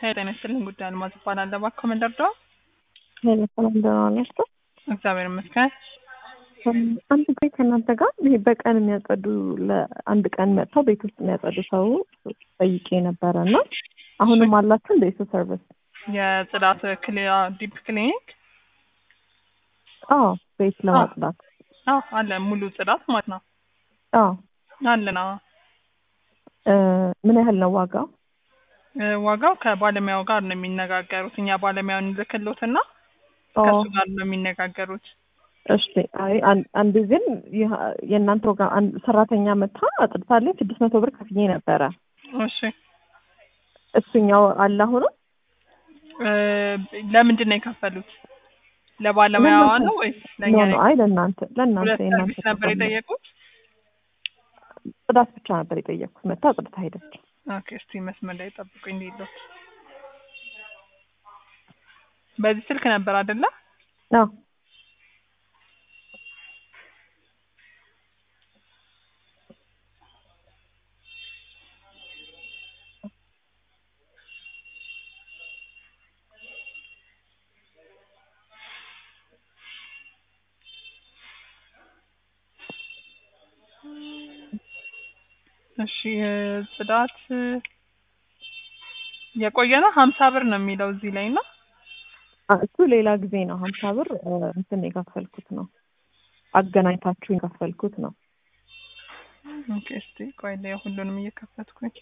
ጤና ይስጥልኝ ጉዳይ አልማዝ እባላለሁ። እባክዎ ምን ልርዳዎ? ሄሎ ሰላም ደህና ናችሁ? እግዚአብሔር ይመስገን። አንድ ጊዜ ከእናንተ ጋር ይሄ በቀን የሚያጸዱ ለአንድ ቀን መጥተው ቤት ውስጥ የሚያጸዱ ሰው ጠይቄ ነበረ እና አሁንም አላችሁ እንደ የሱ ሰርቪስ? የጽዳት ክሊያ ዲፕ ክሊኒክ አዎ ቤት ለማጽዳት አዎ አለ ሙሉ ጽዳት ማለት ነው አዎ አለን። አዎ እ ምን ያህል ነው ዋጋው? እ ዋጋው ከባለሙያው ጋር ነው የሚነጋገሩት። እኛ ባለሙያውን እንልክሎትና ኦ ከእሱ ጋር ነው የሚነጋገሩት። እሺ አይ አን- አንድ ግን ይህ- የእናንተ ጋር አንድ ሰራተኛ መታ አጥድታለኝ ስድስት መቶ ብር ከፍዬ ነበረ። እሺ እሱኛው አለ አሁንም? እ ለምንድን ነው የከፈሉት? ለባለሙያዋ ለእናንተ ነው ወይስ ኖ ለእኛ ኖ ነው? አይ ለእናንተ ለእናንተ ሁለት የእናንተ ሰርቪስ ነበር ተቋም ነው። የጠየቁት? ጽዳት ብቻ ነበር የጠየቅኩት። መታ አጽድታ ሄደች። ኦኬ እስቲ መስመር ላይ ጠብቁኝ እንዲሉት በዚህ ስልክ ነበር አይደለ? አዎ እሺ እ ጽዳት እ የቆየ ነው ሀምሳ ብር ነው የሚለው እዚህ ላይ እና አ- እሱ ሌላ ጊዜ ነው ሀምሳ ብር እ፣ እንትን የከፈልኩት ነው አገናኝታችሁ የከፈልኩት ነው። ኦኬ እስቲ ቆይ ላይ ሁሉንም እየከፈትኩኝ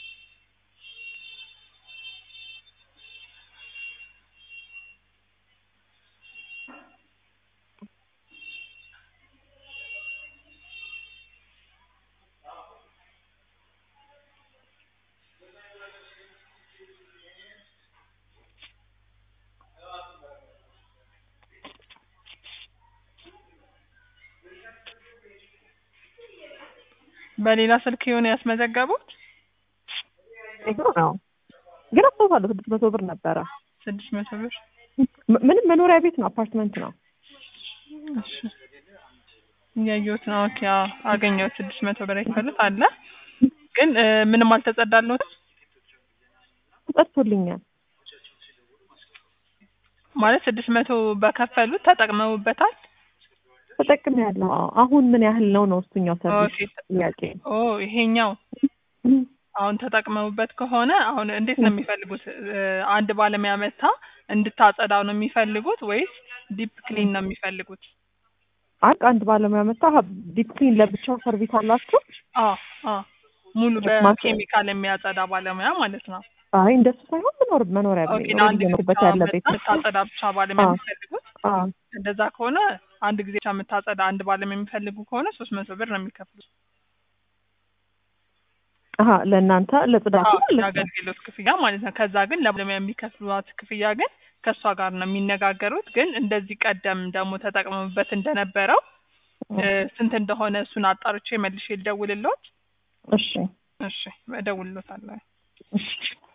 በሌላ ስልክ የሆነ ያስመዘገቡት ይሄ ነው ግን አስታውሳለሁ ስድስት መቶ ብር ነበረ። ስድስት መቶ ብር ም- ምንም መኖሪያ ቤት ነው አፓርትመንት ነው። እሺ እያየሁት ነው። ኦኬ አዎ አገኘሁት። ስድስት መቶ ብር የከፈሉት አለ ግን እ ምንም አልተጸዳልዎትም ተጸድቶልኛል። ማለት ስድስት መቶ በከፈሉት ተጠቅመውበታል። ተጠቅሜያለሁ። አዎ አሁን ምን ያህል ነው ነው እሱኛው ሰርቪስ ኦኬ ጥያቄ። ኦ ይሄኛው አሁን ተጠቅመውበት ከሆነ አሁን እንዴት ነው የሚፈልጉት? እ አንድ ባለሙያ መታ እንድታጸዳው ነው የሚፈልጉት ወይስ ዲፕ ክሊን ነው የሚፈልጉት? አንድ አንድ ባለሙያ መጣ ዲፕ ክሊን ለብቻው ሰርቪስ አላችሁ? አዎ አዎ ሙሉ ማስ- በኬሚካል የሚያጸዳ ባለሙያ ማለት ነው። አይ እንደሱ ሳይሆን መኖር መኖሪያ ኦኬ ቤት ለአንድ ጊዜ እየኖርበት ብቻ ያለ ቤት ነው። የምታጸዳ ብቻ ባለሙያ አዎ። የሚፈልጉት? አዎ እንደዛ ከሆነ አንድ ጊዜ ብቻ የምታጸዳ አንድ ባለሙያ የሚፈልጉ ከሆነ ሶስት መቶ ብር ነው የሚከፍሉት። አሀ ለእናንተ ለጽዳቱ አዎ ማለት ነው። የአገልግሎት ክፍያ ማለት ነው። ከዛ ግን ለባለሙያ የሚከፍሏት ክፍያ ግን ከእሷ ጋር ነው የሚነጋገሩት። ግን እንደዚህ ቀደም ደግሞ ተጠቅመውበት እንደነበረው እ ስንት እንደሆነ እሱን አጣርቼ መልሼ ልደውልልዎት። እሺ እሺ እደውልልዎታለሁ። እሺ